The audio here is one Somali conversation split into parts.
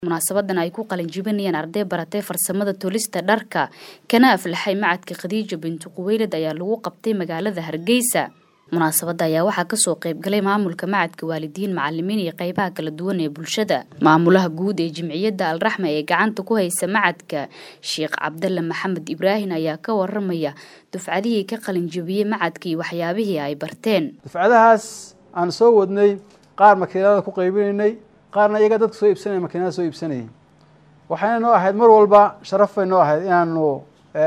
munaasabadan ay ku qalinjibinayaan arday baratay farsamada tolista dharka kana aflaxay macadka khadiija bintu quweylad ayaa lagu qabtay magaalada hargeysa munaasabada ayaa waxaa kasoo qeybgalay maamulka macadka waalidiin macalimiin iyo qeybaha kala duwan ee bulshada maamulaha guud ee jimciyadda alraxma ee gacanta ku haysa macadka sheekh cabdalla maxamed ibraahin ayaa ka waramaya dufcadihii ka qalinjibiyey macadka iyo waxyaabihii ay barteen dufcadahaas aan soo wadnay qaar makiinada ku qaybinaynay qaarna iyaga dadka soo iibsanaya makiinada soo iibsanayay waxayna noo ahayd mar walba sharaf bay noo ahayd inaanu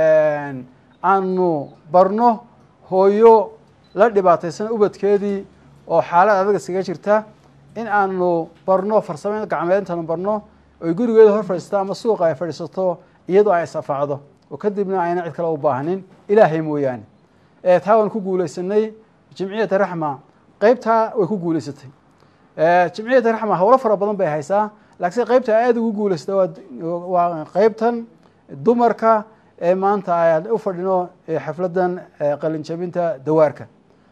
aanu barno hooyo la dhibaataysan ubadkeedii oo xaalad adag iskaga jirta in aanu barno farsamo gacmeed intaanu barno oy gurigeeda hor fadhiisato ama suuqa ay fadhiisato iyadoo ay isafacdo oo kadibna ayna cid kale u baahanin ilaahay mooyaane taa waan ku guuleysanay jimciyata raxma qeybtaa way ku guuleysatay jimciyata raxma howlo fara badan bay haysaa laakiinse qeybta aada ugu guuleysata waa qeybtan dumarka ee maanta aan u fadhino xafladan qalinjabinta dawaarka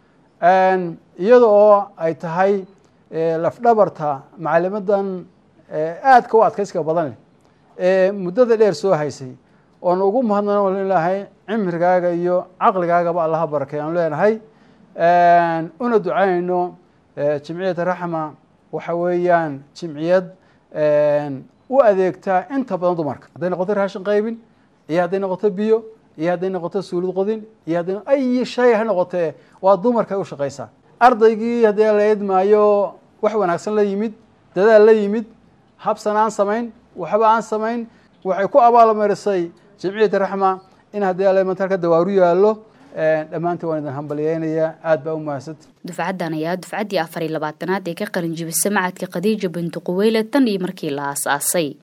iyada oo ay tahay lafdhabarta macalimadan aadka u adkaysiga badan leh ee muddada dheer soo haysay oon ugu mahadnan leenahay cimrigaaga iyo caqligaagaba allaha barakay aanu leenahay una ducaynayno jimciyadda raxma waxa weeyaan jimciyad u adeegtaa inta badan dumarka hadday noqoto raashin qaybin iyo hadday noqoto biyo iyo hadday noqoto suulid qodin iyo hadday ay shay ha noqotee waa dumarka u shaqaysaa ardaygii haddii la idmaayo wax wanaagsan la yimid dadaal la yimid habsan aan samayn waxba aan samayn waxay ku abaalmarisay jimciyadda raxma in haddii almantalka dawaaru yaallo dhammaantii waan idin hambalyeynaya aad baa u mahadsanti dufcaddan ayaa dufcaddii afar iyo labaatanaad ee ka qalinjibisa macadka khadiija bintu quweyle tan iyo markii la aas-aasay